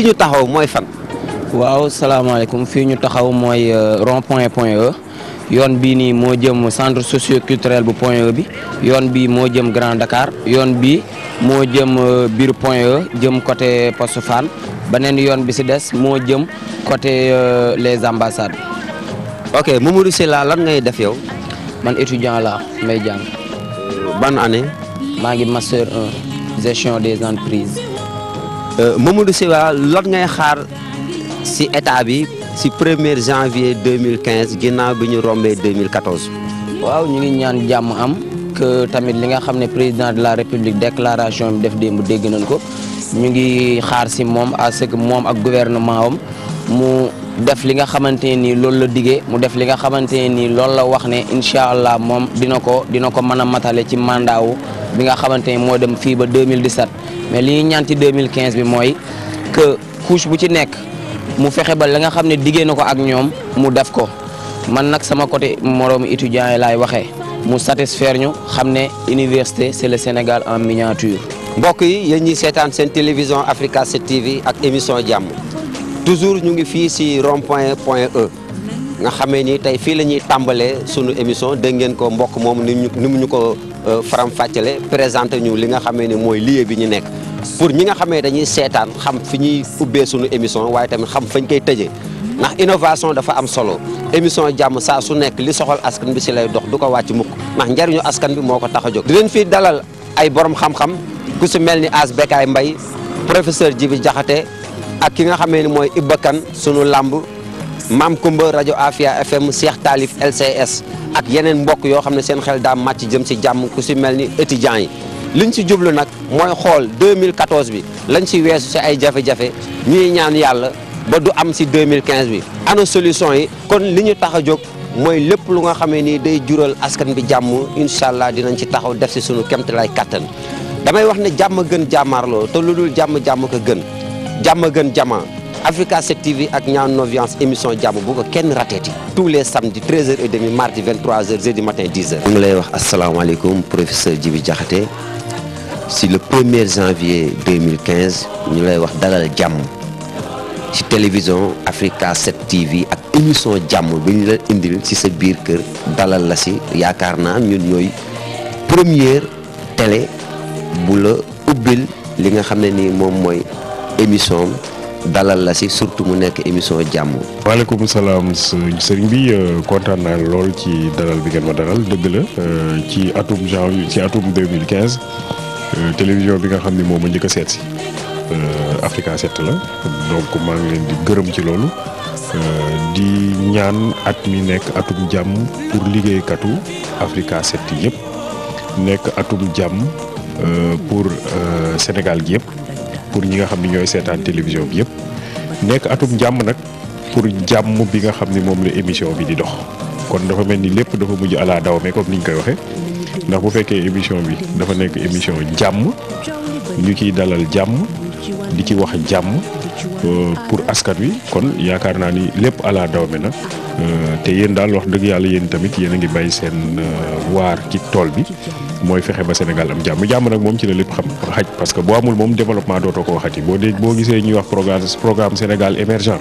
fii ñu taxaw mooy fan. waaw salaamaaleykum fii ñu taxaw mooy rond point point E yoon bii nii moo jëm centre socio culturel bu point E bi yoon bii moo jëm Grand Dakar yoon bii moo jëm biir point E jëm côté poste Fann beneen yoon bi si des moo jëm côté les ambassades. ok Mamadou Sylla lan ngay def yow. man étudiant la may jàng. ban année. maa ngi master 1 gestion des entreprises. Mamadou Sylla lan ngay xaar si état bi si premier janvier 2015 ginnaaw bi ñu rombee 2014. waaw ñu ngi ñaan jàmm am que tamit li nga xam ne président de la république déclaration bi def démb dégg nañ ko ñu ngi xaar si moom à ce que moom ak gouvernement am mu def li nga xamante ne nii loolu la diggee mu def li nga xamante ne nii loolu la wax ne incha allah moom dina ko dina ko mën a matale ci mandat wu bi nga xamante ne moo dem fii ba 2017 mais li ñuy ñaan ci 2015 bi mooy que couche bu ci nekk. mu fexe ba la nga xam ne diggee na ko ak ñoom mu def ko man nag sama côté moroomu étudiant yi laay waxee mu satisfaire ñu xam ne université c'est le Sénégal en miniature. mbokk yi yéen ñi seetaan seen télévision Africa 7 TV ak émission jàmm toujours ñu ngi fii si rond point point E nga xamee ni tey fii la ñuy tàmbalee sunu émission dégg ngeen ko mbokk moom ni ñu ni mu ñu ko faram fàccale présenté ñu li nga xamee ni mooy lieu bi ñu nekk. pour ñi nga xamee dañuy seetaan xam fi ñuy ubbee sunu émission waaye tamit xam fañ koy tëjee ndax innovation dafa am solo émission jàmm saa su nekk li soxal askan bi si lay dox du ko wàcc mukk ndax njariñu askan bi moo ko tax a jóg. di leen fii dalal ay borom xam-xam ku si mel ni As Bekaay Mbay professeur Djibi Diakhaté ak ki nga xamee ni mooy Ibba Kane sunu làmb Maam Kumba rajo Afia FM Cheikh Talif LCS ak yeneen mbokk yoo xam ne seen xel daa màcc jëm si jàmm ku si mel ni étudiants yi. liñ ci jublu nag mooy xool 2014 bi lañ ci weesu ci ay jafe-jafe ñuy ñaan yàlla ba du am ci 2015 bi ana solution yi kon li ñu tax a jóg mooy lépp lu nga xamee ni day jural askan bi jàmm incha allah dinañ ci taxaw def ci sunu kemtalaay kattan damay wax ne jàmm gën jàmmaarloo te lu dul jàmm jàmm ko gën jàmm gën jama Africa 7 TV ak ñaan no violence émission jàmm bu ko kenn rateeti tous les samedis 13h30 mardi 23h jeudi matin 10h. mu ngi lay wax asalaamaaleykum professeur Djibi Diakhaté si le 1er janvier 2015 ñu lay wax dalal jàmm ci télévision Africa 7 TV ak émission jàmm bi ñu la indil ci sa biir kër dalal la ci yaakaar naa ñun ñooy première télé bu la ubbil li nga xam ne nii moom mooy émission dalal la ci surtout mu nekk émission jàmm. waaleykum salaam sëriñ bi kontaan naa lool ci dalal bi ngeen ma dalal dëgg la ci atum janvier ci atum 2015. télévision bi nga xam ni moom ma njëkk a seet si Africa 7 la donc maa ngi leen di gërëm ci loolu di ñaan at mi nekk atum jàmm pour liggéeykatu Africa 7 yëpp nekk atum jàmm pour Sénégal gi yëpp pour ñi nga xam ni ñooy seetaan télévision bi yëpp nekk atum jàmm nag pour jàmm bi nga xam ni moom la émission bi di dox kon dafa mel ni lépp dafa mujj ala daw mais comme ni ñu koy waxee. ndax bu fekkee émission bi dafa nekk émission jàmm ñu ciy dalal jàmm di ci wax jàmm pour askan wi kon yaakaar naa ni lépp ala dawme na te yéen daal wax dëgg yàlla yéen tamit yéen a ngi bay seen waar ci tool bi mooy fexe ba Sénégal am jàmm jàmm nag moom ci la lépp xam xaj parce que boo amul moom développement dootoo ko waxati boo dee boo gisee ñuy wax programme programme Sénégal émergent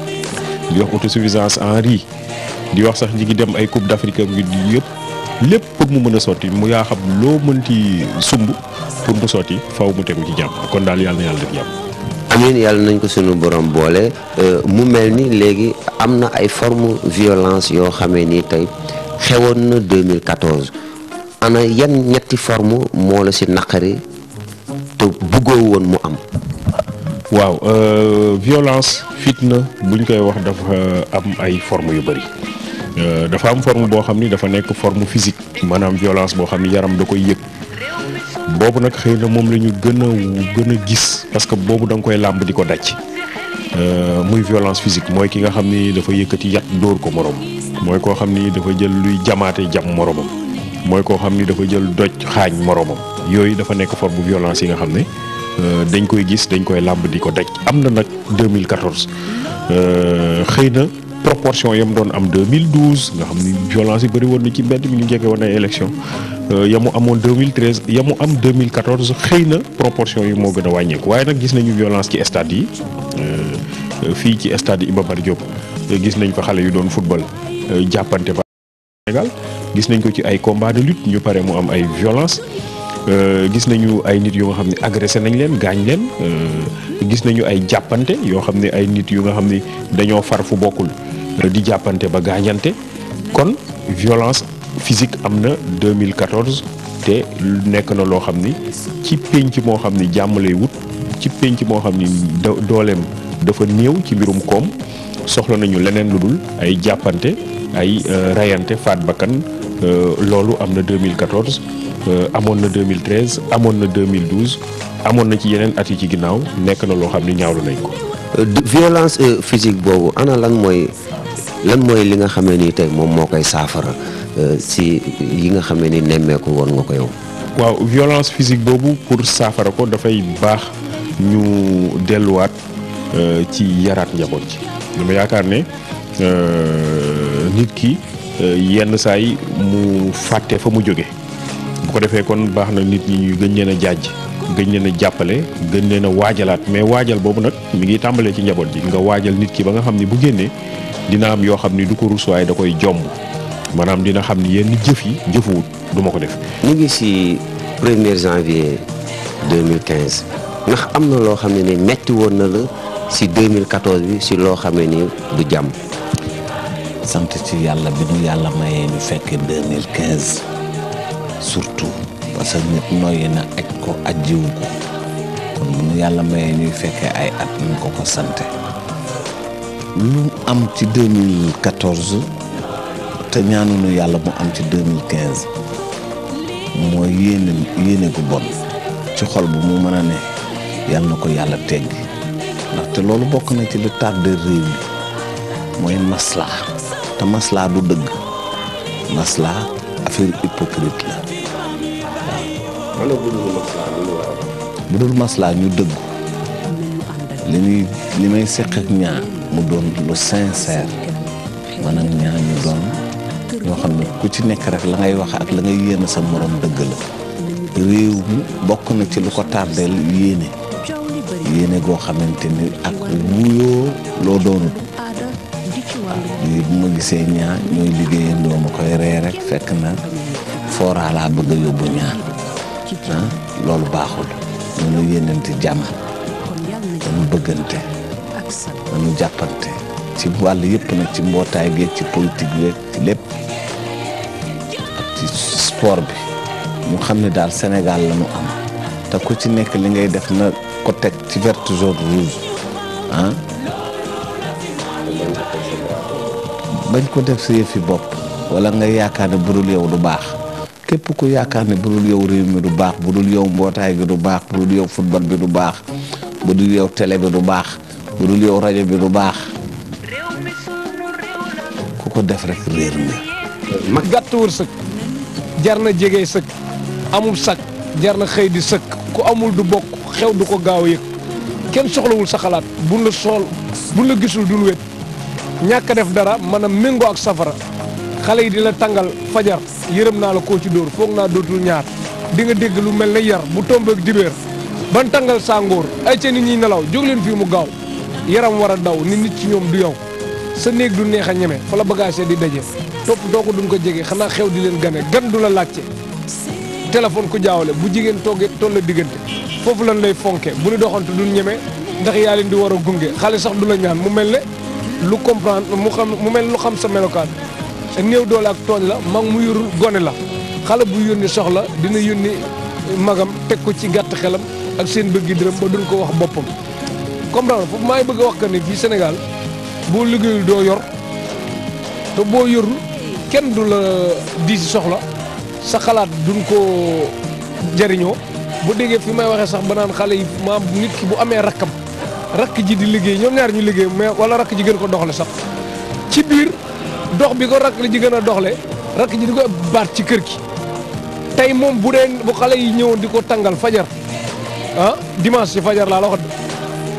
di wax autosuffisance en riz di wax sax ñi ngi dem ay coupe d'Afrique bi yëpp. lépp pour mu mën a sotti mu yaa xam loo mënti sumb pour mu sotti faw mu tegu ci jàmm kon daal yàlla na yàlla def jàmm. amiin yàlla nañ ko sunu borom boole mu mel ni léegi am na ay forme violence yoo xamee ni tey xewoon na 2014 ana yan ñetti forme moo la si naqari te buggoo woon mu am. waaw violence fitna buñ koy wax dafa am ay forme yu bëri. dafa am forme boo xam ni dafa nekk forme physique maanaam violence boo xam ni yaram da koy yëg boobu nag xëy na moom la ñu gën a gën a gis parce que boobu da nga koy làmb di ko daj muy violence physique mooy ki nga xam ni dafa yëkkati yat dóor ko morom mooy koo xam ni dafa jël luy jamaate jam moromam mooy koo xam ni dafa jël doj xaañ moromam yooyu dafa nekk forme violence yi nga xam ne dañ koy gis dañ koy làmb di ko daj am na nag 2014 xëy na proportion yam doon am 2012 nga xam ni violence yi bëri woon na ci mbedd mi ñu jege woon ay élection ya mu amoon 2013 ya mu am 2014 xëy na proportion yi moo gën a wàññeeku waaye nag gis nañu violence ci stade yi fii ci stade Iba Mar Diop gis nañ fa xale yu doon football jàppante ba Sénégal gis nañ ko ci ay combat de lutte ñu pare mu am ay violence gis nañu ay nit yu nga xam ne agressé nañ leen gaañ leen gis nañu ay jàppante yoo xam ne ay nit yu nga xam ni dañoo far fu bokkul di jàppante ba gaañante kon violence physique am na 2014 te nekk na loo xam ni ci pénc moo xam ni jàmm lay wut ci pénc moo xam ni dooleem dafa néew ci mbirum koom soxla nañu leneen lu dul ay jàppante ay rayante faat bakkan loolu am na 2014 amoon na 2013 amoon na 2012 amoon na ci yeneen at yi ci ginnaaw nekk na loo xam ni ñaawlu nañ ko. violence physique boobu ana lan mooy lan mooy li nga xamee ni tey moom moo koy saafara si yi nga xamee ni nemmeeku woon nga ko yow. waaw violence physique boobu pour saafara ko dafay baax ñu delluwaat ci yaraat njaboot ji dama yaakaar ne nit ki yenn saa yi mu fàtte fa mu jóge bu ko defee kon baax na nit ñi ñu gën leen a jaaj gën leen a jàppale gën leen a waajalaat mais waajal boobu nag mi ngi tàmbalee ci njaboot ji nga waajal nit ki ba nga xam ni bu génnee dina am yoo xam ni du ko rus waaye da koy jomb maanaam dina xam ni yenn jëf yi jëfuwut du ma ko def. ñu ngi si premier janvier 2015 ndax am na loo xam ne ni metti woon na la si 2014 bi si loo xamee ni du jàmm. sant ci yàlla bi nu yàlla mayee ñu fekkee 2015 surtout parce que nit noyyi na aj ko ajjiwu ko kon bu nu yàlla mayee ñuy fekkee ay at ñu ko ko sante lu am ci 2014 te ñaanunu yàlla mu am ci 2015 mooy yéene yéene gu bon ci xol bu mu mën a ne yàlla na ko yàlla teggi ndaxte loolu bokk na ci lu tardé réew mi mooy maslaa te maslaa du dëgg maslaa affaire hypocrite la bu dul maslaa ñu dëggu li ñuy li may seq ak ñaar mu doon lu sincère man ak ñaar ñu doon ñoo xam ne ku ci nekk rek la ngay wax ak la ngay yéene sa morom dëgg la réew mi bokk na ci lu ko tardeel yéene yéene goo xamante ni ak wuyoo loo doonut lii bu ma gisee ñaar ñooy liggéeyandoo ma koy ree rek fekk na fooraa laa bëgg a yóbbu ñaar ah loolu baaxul ñu yéenante jàmm dañu bëggante dañu jàppante ci wàll yëpp nag ci mbootaay geeg ci politique geeg ci lépp ak ci sport bi ñu xam ne daal Sénégal la ñu am te ku ci nekk li ngay def na ko teg ci vert jaune rouge ah bañ ko def sa yëfi bopp wala nga yaakaar ne budul yow du baax képp ku yaakaar ne budul yow réew mi du baax budul yow mbootaay gi du baax budul yow football bi du baax budul yow télé bi du baax budul yow rajo bi du baax ku ko def rek réer nga gàtt wërsëg jar na jege sëkk amul sakk jar na xëy di sëkk ku amul du bokk xew du ko gaaw a yëg kenn soxlawul sa xalaat buñ la sool buñ la gisul duñ wét ñàkk a def dara mën a méngoo ak safara xale yi di la tàngal fajar yërëm naa la koo ci dóor foog naa dootul ñaar di nga dégg lu mel ne yar bu tombeek dibéer ban tàngal sàngoor ay ca nit ñi nelaw jóg leen fii mu gaaw yaram war a daw ni nit ci ñoom du yow sa néeg du neex a ñeme fa la bagage di daje topp doo ko duñ ko jege xanaa xew di leen gane gan du la laajte téléphone ku jaawale bu jigéen toogee toll la diggante foofu lan lay fonke bu ñu doxantu duñ ñeme ndax yaa leen di war a gunge xale sax du la ñaan mu mel ne lu comprendre mu xam mu mel lu xam sa melokaan néew doole ak tooñ la mag mu yorul gone la xale bu yónni soxla dina yónni magam teg ko ci gàtt xelam ak seen bëggi dërëm ba duñ ko wax boppam comprendre foofu maa ngi bëgg a wax que ni fii Sénégal boo liggéeyul doo yor te boo yorul kenn du la di si soxla sa xalaat duñ ko jariñoo bu déggee fi may waxee sax ba naan xale yi maam nit ki bu amee rakkam rakk ji di liggéey ñoom ñaar ñu liggéey mais wala rakk ji gën ko doxle sax ci biir dox bi ko rakk ji gën a doxle rakk ji di ko baat ci kër gi tey moom bu dee bu xale yi ñëwoon di ko tàngal fajar ah dimanche ci fajar laa la wax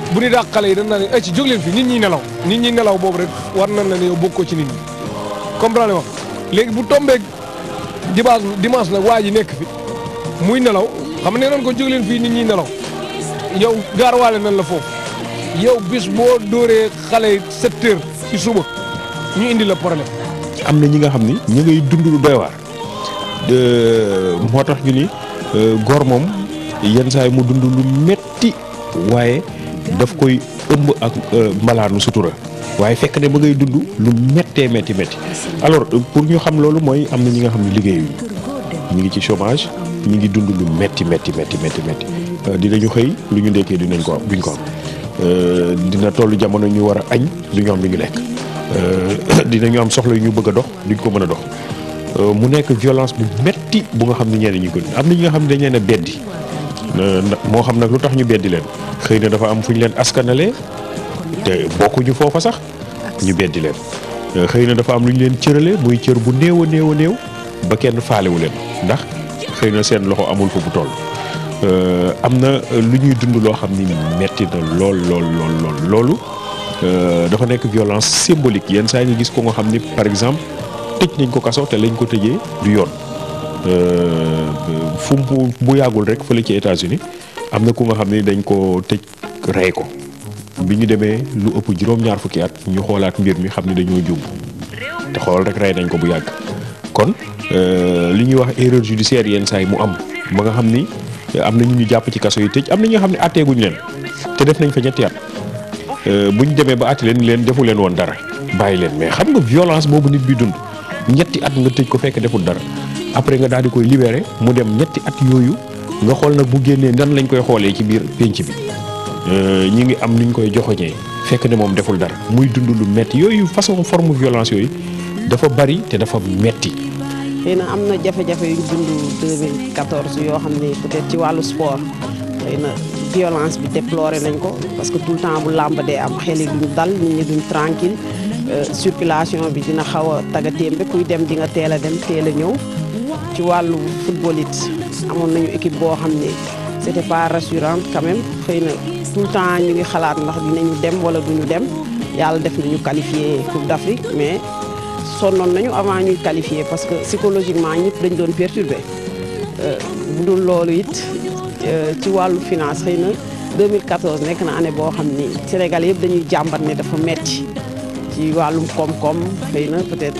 bu ñu dàq xale yi dañ naa ne ay ci jóg leen fi nit ñi nelaw nit ñi nelaw boobu rek war nañ la ne yow bokkoo ci nit ñi comprendre wax léegi bu tombeeg dimanche dimanche nag waa ji nekk fi muy nelaw xam ne nañ ko jóg leen fii nit ñi nelaw yow gaarwaale nañ la foofu yow bis boo dóoree xale yi sept heures ci suba ñu indi la problème am na ñi nga xam ni ñi ngay dund lu doy waar moo tax ñu ni góor moom yenn saa yi mu dund lu metti waaye daf koy ëmb ak mbalaanu sutura waaye fekk ne ba ngay dund lu méttee métti métti alors pour ñu xam loolu mooy am na ñi nga xam ne liggéeyuñu ñu ngi ci chômage ñu ngi dund lu métti métti métti métti métti dinañu xëy lu ñu ndekkee dinañ ko am duñ ko am dina tollu jamono ñu war a añ du ñu am lu ñu lekk dinañu am soxla yu ñu bëgg a dox duñ ko mën a dox mu nekk violence bu metti bu nga xam ne ñeneen ñi ko am na ñi nga xam ne dañ leen a beddi moo xam nag lu tax ñu beddi leen xëy na dafa am fu ñu leen askanale te bokkuñu foofa sax ñu beddi leen xëy na dafa am lu ñu leen cërale muy cër bu néew a néew a néew ba kenn faalewu leen ndax xëy na seen loxo amul fa bu toll am na lu ñuy dund loo xam ni metti na lool lool lool lool loolu dafa nekk violence symbolique yenn saa yi nga gis ko nga xam ni par exemple tëj nañ ko kaso te lañ ko tëjee du yoon fu mu bu yàggul rek fële ci États-Unis am na ku nga xam ni dañ ko tëj rey ko bi ñu demee lu ëpp juróom-ñaar fukki at ñu xoolaat mbir mi xam ni dañoo juum te xool rek rey nañ ko bu yàgg kon li ñuy wax erreur judiciaire yenn saa yi mu am ba nga xam ni am na ñu ñu jàpp ci kaso yi tëj am na ñi nga xam ne àtteeguñ leen te def nañ fa ñetti at bu ñu demee ba àtte leen leen defu leen woon dara bàyyi leen mais xam nga violence boobu nit bi dund ñetti at nga tëj ko fekk deful dara après nga daal di koy libéré mu dem ñetti at yooyu nga xool nag bu génnee nan lañ koy xoolee ci biir pénc bi ñi ngi am nuñ koy joxoñee fekk ne moom deful dara muy dund lu metti yooyu façon forme violence yooyu dafa bari te dafa metti xëy na am na jafe-jafe yu ñu dund 2014 yoo xam ne peut-être ci wàllu sport xëy na violence bi déploré nañ ko parce que tout le temps bu làmb dee am xel yi duñ dal nit ñi duñ tranquille circulation bi dina xaw a tagatémbe kuy dem di nga teel a dem teel a ñëw ci wàllu football it amoon nañu équipe boo xam ne c'était pas rassurant quand même xëy na tout le temps ñu ngi xalaat ndax dinañu dem wala duñu dem yàlla def nañu qualifié Coupe d'Afrique mais sonnoon nañu avant ñuy qualifié parce que psychologiquement ñëpp dañ doon perturbé bu dul loolu it ci wàllu finance xëy na 2014 nekk na année boo xam ni Sénégal yëpp dañuy jàmbat ne dafa metti ci wàllum koom-koom xëy na peut-être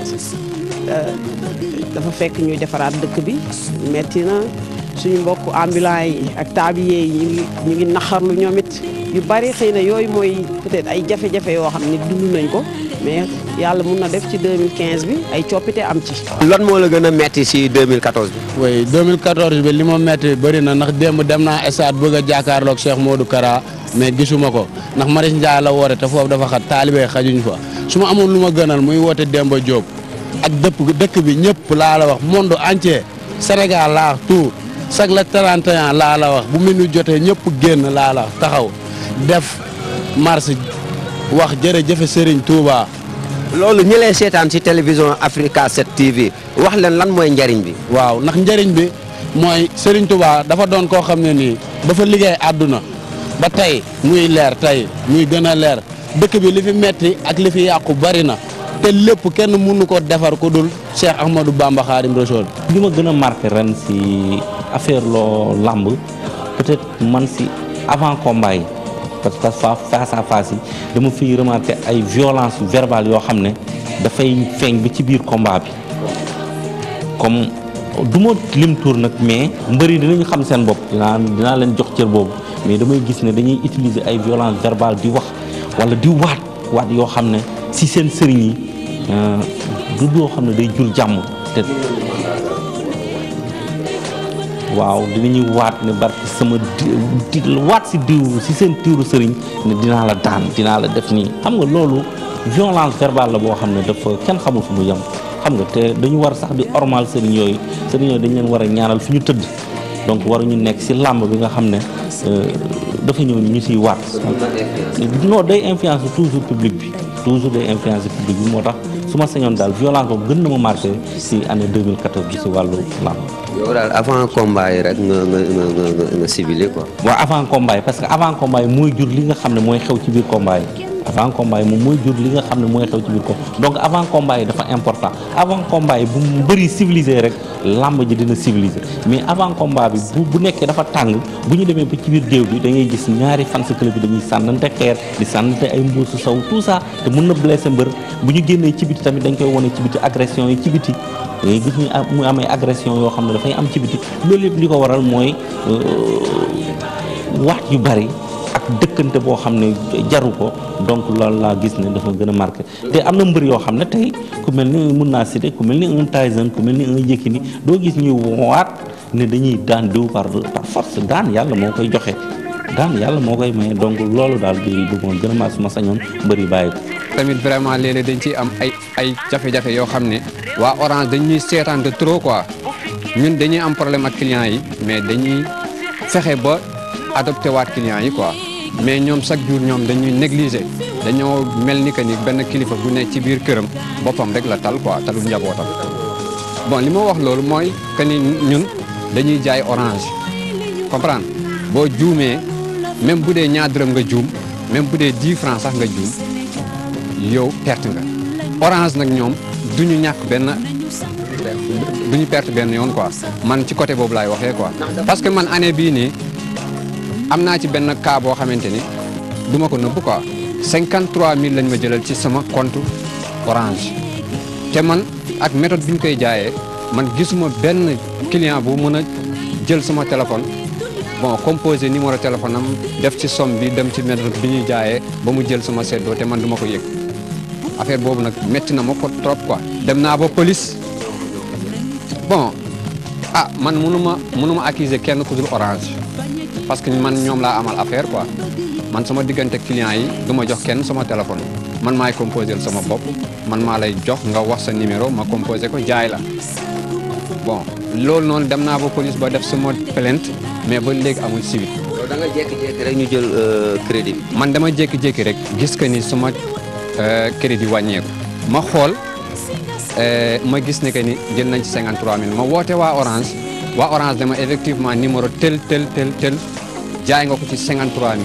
dafa fekk ñuy defaraat dëkk bi metti na suñu mbokk ambulant yi ak tablier yi ñu ngi ñu ngi naxarlu ñoom it yu bari xëy na yooyu mooy peut-être ay jafe-jafe yoo xam ni dund nañ ko mais yàlla mun na def ci 2015 bi ay coppite am ci. lan moo la gën a metti si 2014 bi. oui 2014 bi li ma metti bëri na ndax démb dem naa stade bëgg a jàkkaarloog Cheikh Modou Kara mais gisuma ko ndax Maris Ndiaye la woote te foofu dafa xat taalibe xajuñ fa su ma amoon lu ma gënal muy woote Demba Diop ak dëpp dëkk bi ñëpp laa la wax monde entier Sénégal laa wax tout chaque le 31 laa la wax bu minu jotee ñëpp génn laa la wax taxaw def marche wax jërëjëf Serigne Touba. loolu ñi lay seetaan si télévision Africa 7 TV wax leen lan mooy njariñ bi. waaw ndax njëriñ bi mooy Serigne Touba dafa doon koo xam ne nii dafa liggéey àdduna ba tey muy leer tey muy gën a leer dëkk bi li fi metti ak li fi yàqu bari na te lépp kenn mënu ko defar ku dul Cheikh Ahmadou Bamba Khadim Rassoul. li ma gën a marqué ren si affaire loo làmb peut-être man si avant combat yi parce que fa face à face yi dama fiy remarqué ay violence verbale yoo xam ne dafay feeñ ba ci biir combat bi comme du ma lim tour nag mais mbëri dinañu xam seen bopp dinaa dinaa leen jox cër boobu mais damay gis ne dañuy utiliser ay violence verbale di wax wala di waat waat yoo xam ne si seen sëriñ yi du doo xam ne day jur jàmm te waaw dinañuy waat ne barki sama di waat si diw si seen tiiru sëriñ ne dinaa la daan dinaa la def nii xam nga loolu violence verbale la boo xam ne dafa kenn xamul fu mu yem xam nga te dañu war sax di ormal sëriñ yooyu sëriñ yooyu dañ leen war a ñaanal fi ñu tëdd donc waruñu nekk si làmb bi nga xam ne dafa ñëw ñu siy waat non day influence toujours public bi toujours day influence public bi moo tax su ma sañoon daal violence boobu gën na ma marqué si année 2014 bi si wàllu làmb yow daal avant combat yi rek nga nga nga nga nga civilé quoi. waaw avant combat yi parce que avant combat yi mooy jur li nga xam ne mooy xew ci biir combat yi avant combat yi moom mooy jur li nga xam ne mooy xew ci biir ko donc avant combat yi dafa important avant combat yi bu mu bëri civilisé rek làmb ji dina civilisé mais avant combat bi bu bu nekkee dafa tàng bu ñu demee ba ci biir géew bi da ngay gis ñaari fans club bi dañuy sànnante xeer di sànnante ay mbuusu saw tout ça te mën na blessé mbër bu ñu génnee ci biti tamit dañ koy wane ci biti agression yi ci biti da ngay gis ñu am mu amee agression yoo xam ne dafay am ci biti loolu yëpp li ko waral mooy wax yu bari ak dëkkante boo xam ne jaru ko donc loolu laa gis ne dafa gën a marqué te am na mbër yoo xam ne tey ku mel ni mun naa citer ku mel ni un Tyson ku mel ni un Yékini doo gis ñuy waat ne dañuy daan diw par par force daan yàlla moo koy joxe daan yàlla moo koy maye donc loolu daal di bëggoon gën a maa suma sañoon mbër yi bàyyi ko. tamit vraiment léeg-léeg dañ ciy am ay ay jafe-jafe yoo xam ne waa Orange dañuy seetaan de trop quoi ñun dañuy am problème ak clients yi mais dañuy fexe ba adopté waat clients yi quoi mais ñoom chaque jour ñoom dañuy négliger dañoo mel ni que ni benn kilifa bu ne ci biir këram boppam rek la tal quoi talul njabootam bon li ma wax loolu mooy que ni ñun dañuy jaay Orange comprendre boo juumee même bu dee ñaar dërëm nga juum même bu dee 10 francs sax nga juum yow perte nga orange nag ñoom du ñu ñàkk benn du ñu perte benn yoon quoi man ci côté boobu laay waxee quoi. parce que man année bii nii am naa ci benn cas boo xamante ni du ma ko nëbb quoi 53000 lañ ma jëlal ci sama compte orange te man ak méthode bi ñu koy jaayee man gisuma benn client bu mën a jël sama téléphone. bon composé numéro téléphone am def ci somme bi dem ci méthode bi ñuy jaayee ba mu jël sama seddoo te man du ma ko yëg affaire boobu nag métti na ma ko trop quoi. dem naa ba police bon ah man mënu ma mënu ma accuser kenn ku dul orange parce que man ñoom laa amal affaire quoi man sama diggante client yi du ma jox kenn sama téléphone man maay composé sama bopp man maa lay jox nga wax sa numéro ma composé ko jaay la bon loolu noonu dem naa ba police ba def sama plainte mais ba léegi amul suivi. da nga jékki-jékki rek ñu jël crédit bi. man dama jékki-jékki rek gis que ni suma crédit wàññeeku ma xool ma gis ne que ni jël nañ ci 53000 ma woote waa Orange waa Orange dama effectivement numéro tel tel tel tel jaay nga ko ci 53000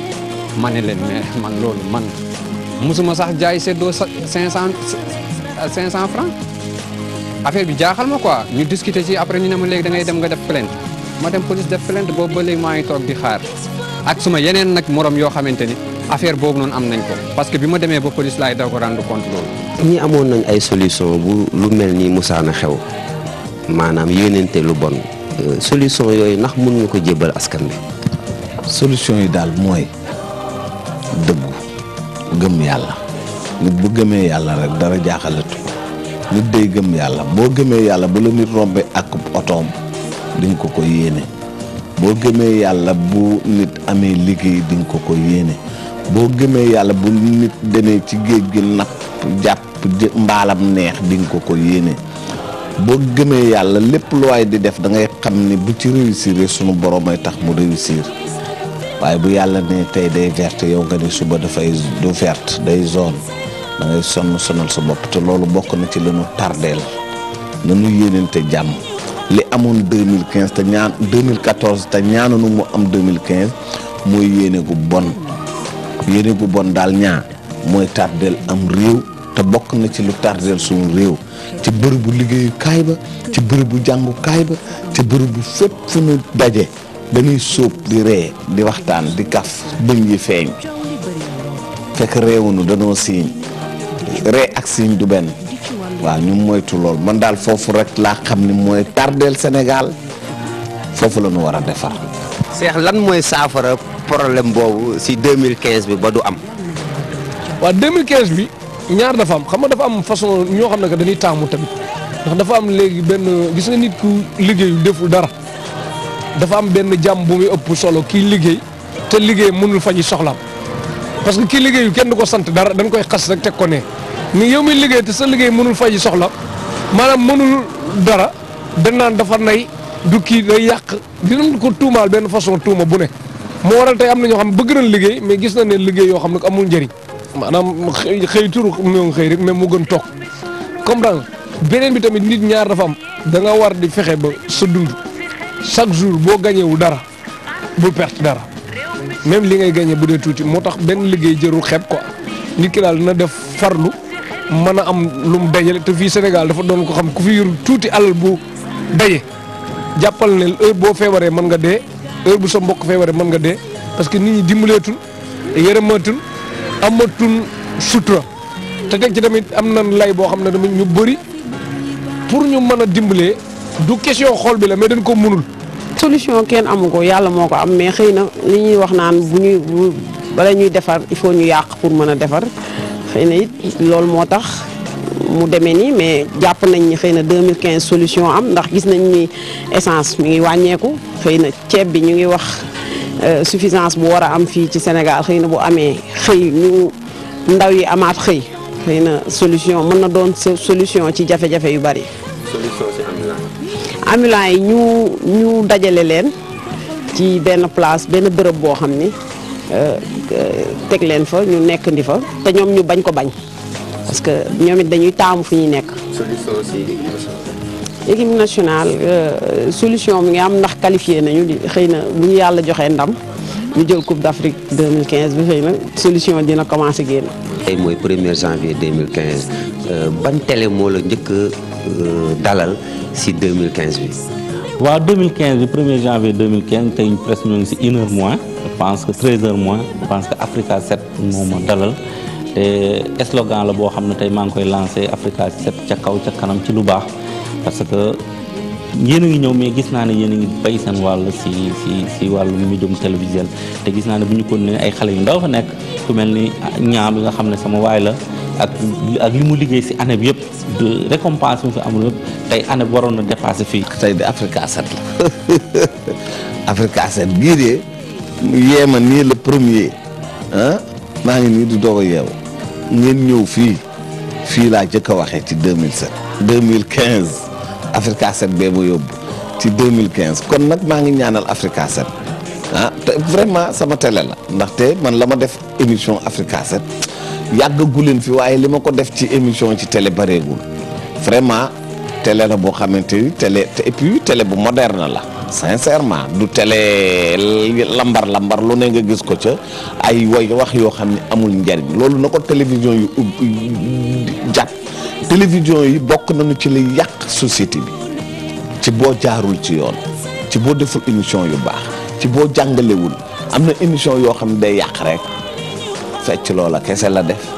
ma ne leen mais man loolu man musuma sax jaay seddoo 500 500 francs affaire bi jaaxal ma quoi ñu discuter ci après ñu ne ma léegi da ngay dem nga def plainte. ma dem police def plainte boobu ba léegi maa ngi toog di xaar ak suma yeneen nag morom yoo xamante ni affaire boobu noonu am nañ ko parce que bi ma demee ba police laay daw ko rendre compte loolu. ñi amoon nañ ay solution bu lu mel ni musaana xew maanaam yéenente lu bon solution yooyu ndax mën nga ko jébbal askan bi. solution yi daal mooy dëggu gëm yàlla nit bu gëmee yàlla rek dara jaaxalatu ko nit day gëm yàlla boo gëmee yàlla bu la nit rombe ak otoom. diñ ko ko yéene boo gëmee yàlla bu nit amee liggéey diñ ko ko yéene boo gëmee yàlla bu nit demee ci géej gi napp jàpp mbaalam neex diñ ko ko yéene boo gëmee yàlla lépp lu waay di def da ngay xam ni bu ci réussir sunu borom ay tax mu réussir waaye bu yàlla ne tey day verte yow nga ni suba dafay du verte day zone da ngay sonn sonal sa bopp te loolu bokk na ci la ñu tardeel na ñu yéenente jàmm li amoon 2015 te ñaan 2014 te ñaananu mu am 2015 mooy yéene gu bon yéene gu bon daal ñaa mooy tardeel am réew te bokk na ci lu tardeel suñu réew ci bërëbu liggéeyukaay ba ci bërëbu jàngukaay ba ci bërëbu fépp fu ñu daje dañuy sóob di ree di waxtaan di kaf bëñ yi feeñ fekk réewunu danoo siiñ ree ak siiñ du benn waaw ñu moytu lool man daal foofu rek laa xam ni mooy tardeel Sénégal foofu la ñu war a defar. Cheikh lan mooy saafara problème boobu si 2015 bi ba du am. waaw 2015 bi ñaar dafa am xam nga dafa am façon ñoo xam ne que dañuy taamu tamit ndax dafa am léegi benn gis nga nit ku liggéeyu deful dara dafa am benn jàmm bu muy ëpp solo kii liggéey te liggéey mënul faji soxlaam parce que kii liggéeyu kenn du ko sant dara dañ koy xas rek teg ko ne. ni yow mi liggéey te sa liggéey mënul fay soxla maanaam mënul dara dañ naan dafa nay du kii day yàq dinañ ko tuumaal benn façon tuuma bu ne moo waral tey am na ñoo xam bëgg nañ liggéey mais gis na ne liggéey yoo xam ne amul njëriñ maanaam xëy xëy turu moo xëy rek mais mu gën toog comprendre beneen bi tamit nit ñaar dafa am da nga war di fexe ba sa dund chaque jour boo gañewul dara bul perte dara même li ngay gañe bu dee tuuti moo tax benn liggéey jërul xeeb quoi nit ki daal na def farlu mën a am lu mu dajale te fii Sénégal dafa doon ko xam ku fi yor tuuti alal bu daje jàppal ne heure boo feebaree mën nga dee heure bu sa mbokk feebaree mën nga dee parce que nit ñi dimbaleetul yërëmaatul amatul sutura te teg ci tamit am na lay boo xam ne tamit ñu bëri pour ñu mën a dimbalee du question xool bi la mais dañ ko mënul. solution kenn amu ko yàlla moo ko am mais xëy na li ñuy wax naan bu ñuy bu bala ñuy defar il faut ñu yàq pour mën a defar xëy na it loolu moo tax mu demee nii mais jàpp nañ ni xëy na 2015 solution am ndax gis nañ ni essence mi ngi wàññeeku xëy na ceeb bi ñu ngi wax suffisance bu war a am fii ci Sénégal xëy na bu amee xëy ñu ndaw yi amaat xëy xëy na solution mën na doon solution ci jafe-jafe yu bari. solution si ambulant ambulants yi ñu ñu dajale leen ci benn place benn bërëb boo xam ni teg leen fa ñu nekk ndi fa te ñoom ñu bañ ko bañ parce que ñoom it dañuy taamu fu ñuy nekk. solution si équipe nationale solution mi ngi am ndax qualifié nañu di xëy na bu ñu yàlla joxee ndam ñu jël coupe d'Afrique 2015 bi xëy na solution dina commencé génn. tey mooy 1er janvier 2015 ban télé moo la njëkk a dalal si 2015 bi. waaw 2015 bi 1er janvier 2015 tey presque ñu ngi si une heure moins je pense que 13 heures moins je pense que Africa 7 moo ma dalal te slogan la boo xam ne tey maa ngi koy lancé Africa 7 ca kaw ca kanam ci lu baax parce que yéen a ngi ñëw mais gis naa ne yéen a ngi bay seen wàll si si si wàllu médium télévisuel te gis naa ne bu ñu ko ne ay xale yu ndaw fa nekk ku mel ni ñaam bi nga xam ne sama waay la ak ak li mu liggéey si année bi yëpp de récompense bi fi amul yëpp tey année bi waroon na dépassé fii. tey de Africa 7 la Africa 7 bii de yeema nii le premier ah maa ngi nii di doog a yeewu ngeen ñëw fii fii laa jëkk a waxee ci 2007 2015 Africa 7 bee ma yóbbu ci 2015 kon nag maa ngi ñaanal Africa 7 ah te vraiment sama télé la ndaxte man la ma def émission Africa 7 yàggagu leen fi waaye li ma ko def ci émission ci télé bareegul vraiment télé la boo xamante ni télé te et puis télé bu moderne la sincèrement du télé lambar lambar lu ne nga gis ko ca ay way wax yoo xam ne amul njariñ loolu na ko télévision yu jàpp télévision yi bokk nañu ci li yàq société bi ci boo jaarul ci yoon ci boo deful émission yu baax ci boo jàngalewul am na émission yoo xam ne day yàq rek fecc loola kese la def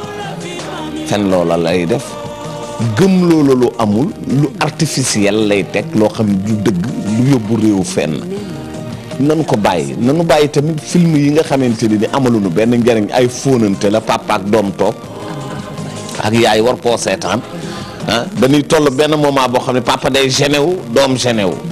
fen loola lay def gëm loola lu amul lu artificiel lay teg loo xam ne du dëgg lu yóbbu réew fenn nanu ko bàyyi nanu bàyyi tamit film yi nga xamante ni amaluñu benn njariñ ay fóonante la papa ak doom toog ak yaay war koo seetaan ah dañuy toll benn moment boo xam ne papa day gêné wu doom gêné wu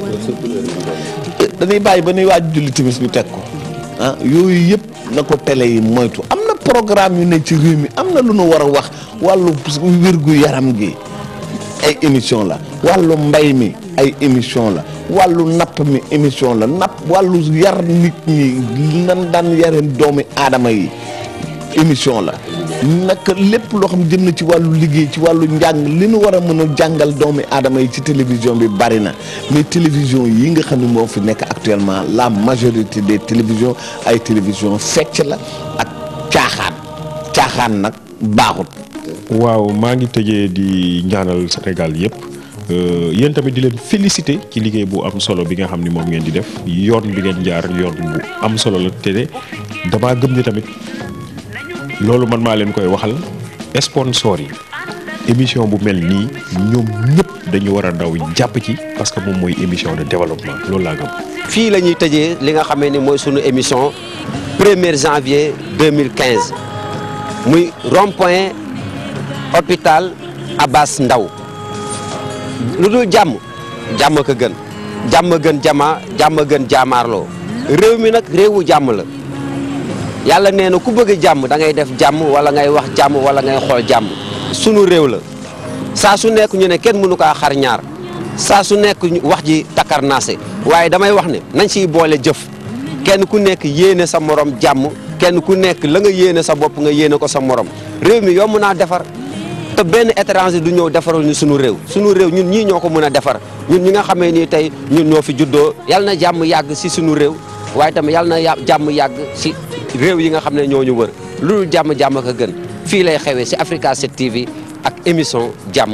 dañuy bàyyi ba nuy waaj julli timis ñu teg ko ah yooyu yëpp na ko télé yi moytu am na programme yu ne ci réew mi am na lu nu war a wax wàllu wérgu yaram gi ay émission la wàllu mbay mi ay émission la wàllu napp mi émission la napp wàllu yar nit ñi nan daan yareen doomi aadama yi émission la naka lépp loo xam jëm na ci wàllu liggéey ci wàllu njàng li nu war a mën a jàngal doomi aadama yi ci télévision bi bari na mais télévision yi nga xam ne moo fi nekk actuellement la majorité des télévisions ay télévision fecc la ak caaxaan caaxaan nag baaxut waaw maa ngi tëjee di ñaanal Sénégal yëpp yéen tamit di leen féliciter ci liggéey bu am solo bi nga xam ni moom ngeen di def yoon bi ngeen jaar yoon bu am solo la te damaa gëm ni tamit loolu man maa leen koy waxal sponsor yi émission bu mel nii ñoom ñëpp dañu war a daw jàpp ci parce que moom mooy émission de développement loolu laa gëm. fii la ñuy tëjee li nga xamee ni mooy sunu émission 1er janvier 2015 muy rond-point hôpital Abass Ndao lu dul jàmm jàmm ko gën jàmm gën jama jàmm gën jaamaarloo réew mi nag réewu jàmm la yàlla nee na ku bëgg jàmm da ngay def jàmm wala ngay wax jàmm wala ngay xool jàmm sunu réew la saa su nekk ñu ne kenn mënu kaa xar ñaar saa su nekk wax ji takkar naase waaye damay wax ne nañ siy boole jëf kenn ku nekk yéene sa morom jàmm kenn ku nekk la nga yéene sa bopp nga yéene ko sa morom réew mi yomb naa defar te benn étranger du ñëw defaral ñu sunu réew sunu réew ñun ñii ñoo ko mën a defar ñun ñi nga xamee ni tey ñun ñoo fi juddoo yàlla na jàmm yàgg si sunu réew waaye tamit yàlla na jàmm yàgg si réew yi nga xam ne ñoo ñu wër lu dul jàmm jàmm ko gën fii lay xewee si Africa 7 TV ak émission jàmm.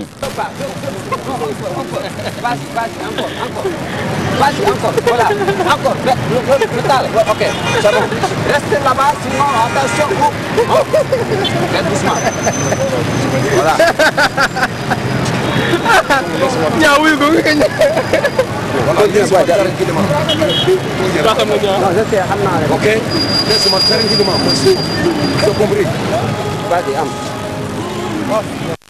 Vas-y, encore, voilà, encore, le, le, le, le tal, ouais, ok, c'est bon. Restez là-bas, sinon, attention, oh, oh. Faites doucement. Voilà. ñaa wuyu ko nga ñëw. Non, je sais, xam naa rek. Ok, laisse-moi tranquillement, monsieur. Tu as compris Vas-y, am.